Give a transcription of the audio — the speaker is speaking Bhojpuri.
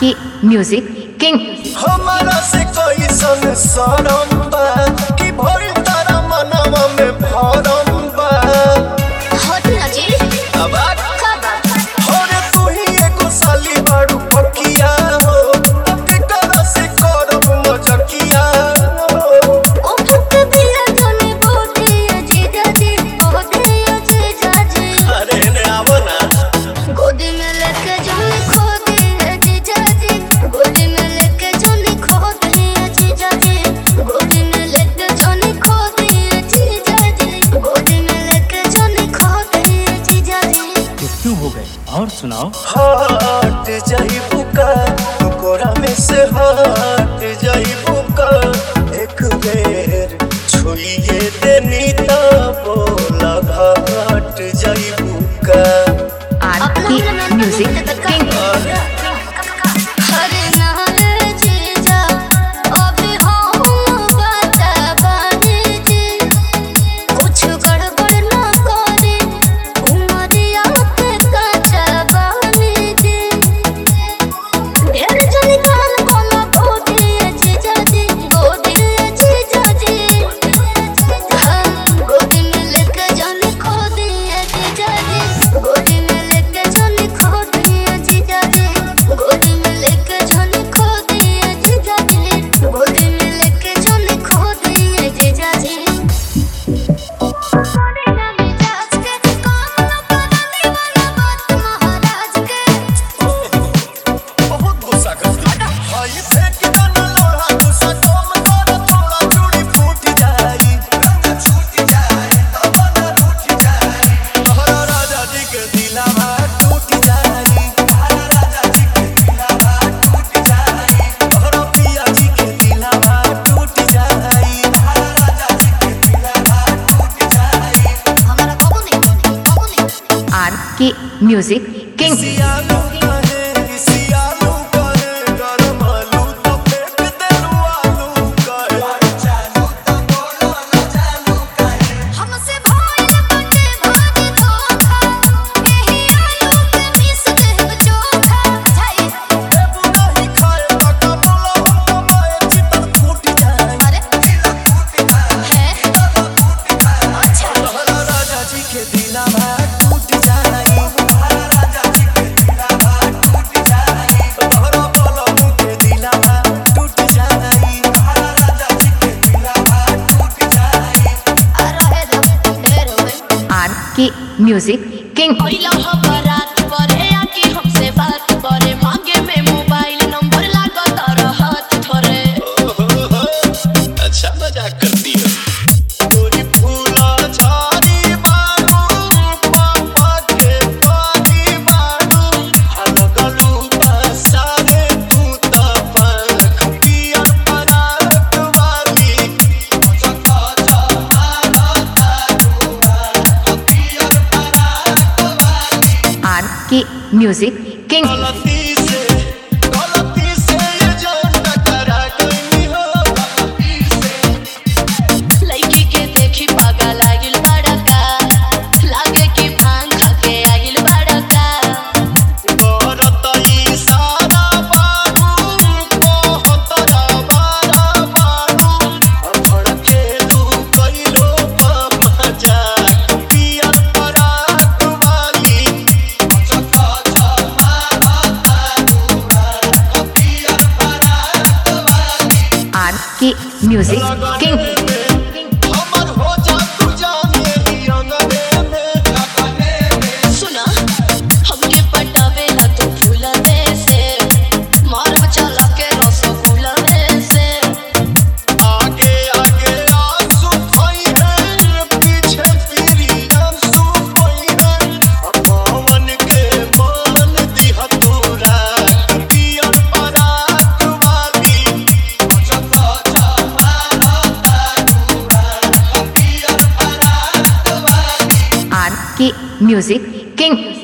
की म्यूजिक किंग हमारा से कोई सन सरम बा कि भइल तारा मनवा में भरम बा हट ना जी अब आ- का बात अरे तू ही एगो साली बाड़ू पकिया हो केकरा से करब मजकिया हो ओ फुक दिया तने बोते अजीजा जी बोते अजीजा जी अरे ने आवो ना गोदी में लेके जाने खो दे अजीजा जी गोदी में लेके जाने खो दे अजीजा जी गोदी में लेके जाने खो दे अजीजा जी गोदी में लेके जाने खो दे अजीजा जी ये क्यों हो गए और सुनाओ हट जाई बुका कोरा में से हट जाई बुका एक बेर छुइए देनी ता बोला घाट जाई बुका आर अपना की मेरा नाम म्यूजिक किंग हरे नारे जीजा अभी हम बता पानी जी कुछ गड़बड़ ना करे उमरिया पे कच्चा बानी जी ढेर जनी कान कोना गोदी जीजा जी गोदी जीजा जी हाँ, गोदी में लेके जाने खो दिए जीजा जी गोदी में लेके जाने खो दिए जीजा जी गोदी में लेके जाने खो दिए जीजा जी गोदी में लेके जाने खो दिए जीजा जी महाराज के बहुत गुस्सा करती है हाय फेंक देना लोहा गुस्सा कम कर थोड़ा चूड़ी फूट जाई छूट जाए तब न रूठ जाए तोहरा राजा जी के दिलावा टूट जाई तोहरा राजा जी के दिलावा टूट जाई तोहरा पिया जी के दिलावा टूट जाई तोहरा राजा जी के दिलावा टूट जाई हमारा कबू नहीं कबू नहीं आर की म्यूजिक किंग सियालू कहे सियालू कहे गरम आलू तो फेंक देलू आलू कहे चालू तो बोलो ना चालू कहे हमसे भाई बटे भाजी धोखा यही आलू के मिस देव चोखा जाए देबू नहीं खाए पका बोला हम तो माए चितर फूट जाए अरे फूट जाए है अच्छा तोहरा राजा जी के दिलावा टूट जाई तोहरा राजा जी के दिलावा टूट जाई तोहरा बोलो के दिलावा टूट जाई तोहरा राजा जी के दिलावा टूट जाई आ रहे दम ढेर होए आर की म्यूजिक किंग पहिला ह बारात परे आके हमसे बात करे मांगे में मोबाइल नंबर लागत रहत थोरे अच्छा मजाक करती है पूरी फूला झाड़ी बानू पापा के पानी बानू हलगलू बसारे तू त पंख पियर परात वाली चका चमारा तारू पियर परात वाली आर की म्यूजिक किंग गलती से गलती से ये जान टकरा गई हो गलती से लड़की के देखी पागा लागिल बड़का लागे कि भांग खा के आगिल बड़का करत इशारा बाबू कहत रबारा बाबू भड़केलू कइलो मजाक पियर परात वाली चका चमारा तारू पियर परात वाली आर की म्यूजिक किंग हमर हो जा तू जाने ही अंगने में लगने में सुना हमके पटावेला तो फूलवे से मारब चला के रसगुल्लवे से आगे आगे आंसू खोई है पीछे पीरी आंसू खोई है पवन के मान दिया तोरा पियर परात वाली चका चमारा तारूरा पियर परात वाली आर की म्यूजिक किंग